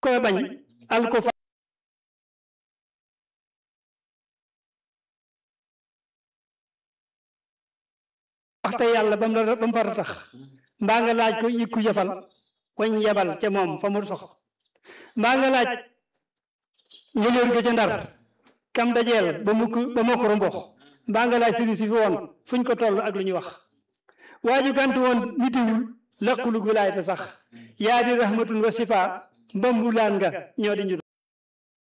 koy bañ al ko fa waxte yàlla ba mu la ba mu far a tax mbaa nga laaj ko yëkku jëfal wañ yebal ca moom fa mu sox mbaa nga laaj njëléer ga ca ndar kam dajeel ba mukk ba mokk rombox mbaa nga laaj sëriñ si fi woon fuñ ko toll ak lu ñu wax waaju gàntu woon nitiwul laqulug wilaayata sax yaa di rahmatun wa sifa mbambulaan nga ñoo di ñu